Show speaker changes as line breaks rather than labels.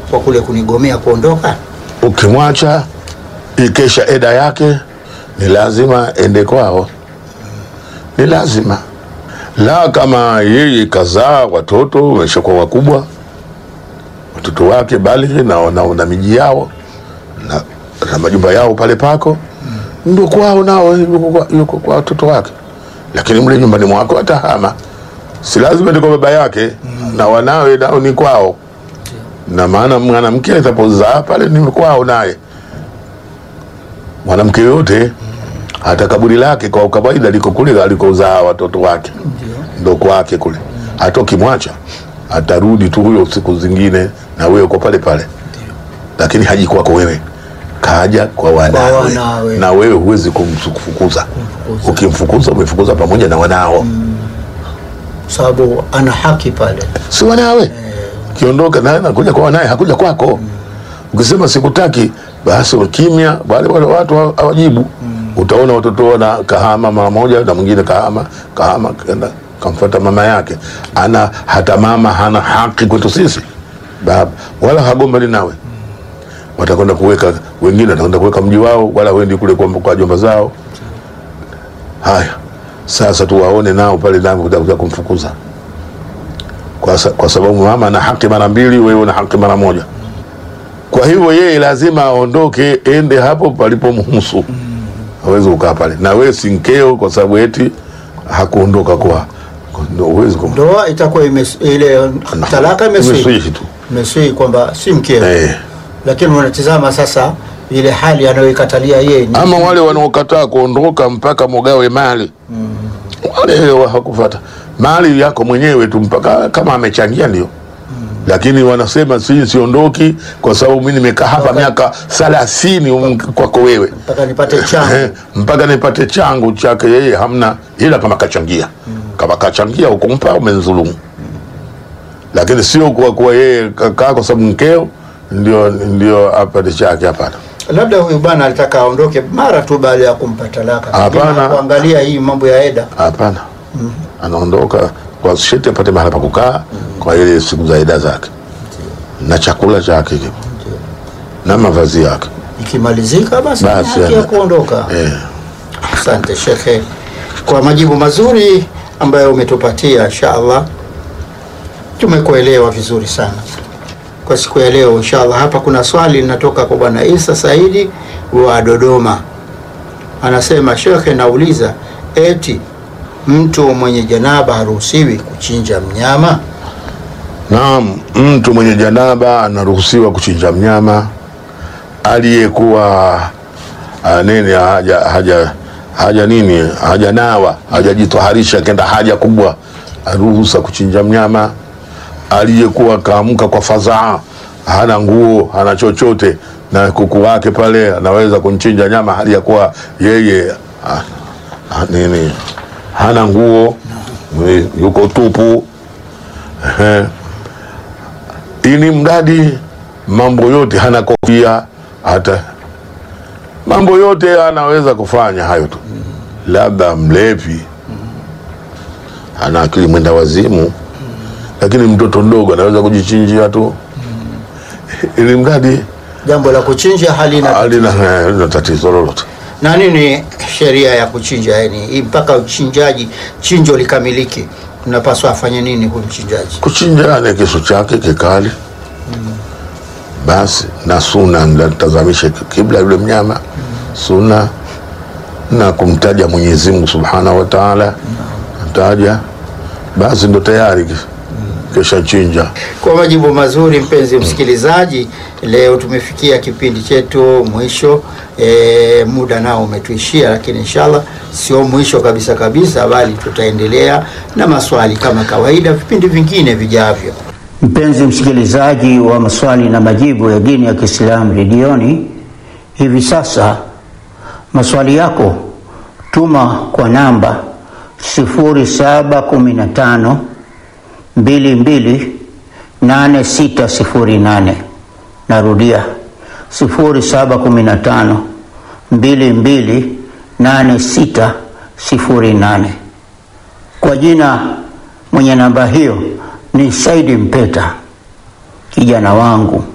kwa kule kunigomea kuondoka?
Ukimwacha ikesha eda yake, ni lazima ende kwao, ni lazima la. Kama yeye kazaa watoto wameshakuwa wakubwa, watoto wake balighi na, na, na miji yao na, na majumba yao pale pako, ndio kwao, nao yuko kwa- yuko kwa watoto wake, lakini mle nyumbani mwako atahama, si lazima ende kwa baba yake na wanawe nao ni kwao na maana mwanamke atapozaa pale ni kwao naye. Mwanamke yote hata kaburi lake kwa kawaida liko kule alikozaa watoto wake, ndo kwake kule. Hata ukimwacha atarudi tu huyo siku zingine, na wewe uko pale pale, lakini haji kwako wewe, kaja kwa wanawe,
wanawe.
na wewe huwezi kumfukuza. Ukimfukuza umefukuza pamoja na wanao,
Sababu ana haki pale.
si wanawe kiondoka naye nakuja kwa wanaye, hakuja kwako. Ukisema sikutaki, basi kimya, wale wale watu hawa- hawajibu. Utaona watoto wana kahama mara moja, na mwingine kahama kahama kenda kamfuata mama yake. Ana hata mama hana haki kwetu sisi baba, wala hagombani nawe. Watakwenda kuweka wengine, watakwenda kuweka mji wao, wala wendi kule kwa, kwa jomba zao. Haya, sasa tuwaone nao pale nao kutakuja kumfukuza kwa, sa, kwa sababu mama ana haki mara mbili, wewe una haki mara moja. Kwa hivyo yeye lazima aondoke, ende hapo palipomhusu, hawezi kukaa pale na wewe si mkeo, kwa sababu eti hakuondoka kwa ndio uwezi kum
Ndoa itakuwa imes, ile talaka imeswi
Imeswihi tu
imeswi kwamba si mkeo
eh.
lakini unatizama sasa ile hali anayoikatalia yeye ni
Ama wale wanaokataa kuondoka mpaka mugawe mali wale wa- hakufata mali yako mwenyewe tu mpaka kama amechangia ndio lakini wanasema si siondoki kwa sababu mi nimekaa hapa
Mpaka-
miaka thelathini um, kwako wewe
mpaka nipate changu
Eh, mpaka nipate changu chake yeye hamna, ila kama kachangia kama kachangia ukumpa umenzulumu, lakini sio kwa kuwa yeye kakaa kwa sababu mkeo ndio ndio apate chake. Hapana,
labda huyu bwana alitaka aondoke mara tu baada ya kumpa talaka
Hapana.
Lakini kuangalia hii mambo ya eda
hapana, anaondoka kwa sheti apate mahala pa kukaa kwa ile siku za ida zake na chakula chake kipo na mavazi yake
ikimalizika basi ni
Basi,
haki ya
ana-
kuondoka
eh.
asante shekhe kwa majibu mazuri ambayo umetupatia inshallah tumekuelewa vizuri sana kwa siku ya leo inshallah hapa kuna swali linatoka kwa bwana isa saidi wa dodoma anasema shekhe nauliza eti mtu mwenye janaba haruhusiwi kuchinja mnyama
Naam, mtu mwenye janaba anaruhusiwa kuchinja mnyama aliyekuwa ah, nini haja, haja, haja nini hajanawa hajajitoharisha kenda haja kubwa, aruhusa kuchinja mnyama. Aliyekuwa kaamka kwa fadhaa, hana nguo hana chochote, na kuku wake pale, anaweza kunchinja nyama hali ya kuwa yeye ah, ah, nini hana nguo, yuko tupu Ehe. ili mradi mambo yote hana kofia, hata mambo yote anaweza kufanya hayo tu, labda mlevi, ana akili mwenda wazimu, lakini mtoto mdogo anaweza kujichinjia tu, ili mradi
jambo la kuchinja halina
halina halina tatizo lolote.
na nini sheria ya kuchinja yani hii mpaka uchinjaji chinjo likamilike unapaswa afanye nini huyu mchinjaji
Kuchinja ni kisu chake kikali, basi na suna natazamishe kibla yule mnyama, suna na kumtaja Mwenyezi Mungu Subhanahu wa Ta'ala, mtaja basi ndo tayari kisha chinja.
kwa majibu mazuri mpenzi msikilizaji leo tumefikia kipindi chetu mwisho e, muda nao umetuishia lakini inshallah sio mwisho kabisa kabisa bali tutaendelea na maswali kama kawaida vipindi vingine vijavyo mpenzi msikilizaji wa maswali na majibu ya dini ya kiislamu redioni hivi sasa maswali yako tuma kwa namba 0715 22 8608 narudia 0715 22 8608 kwa jina mwenye namba hiyo ni saidi mpeta kijana wangu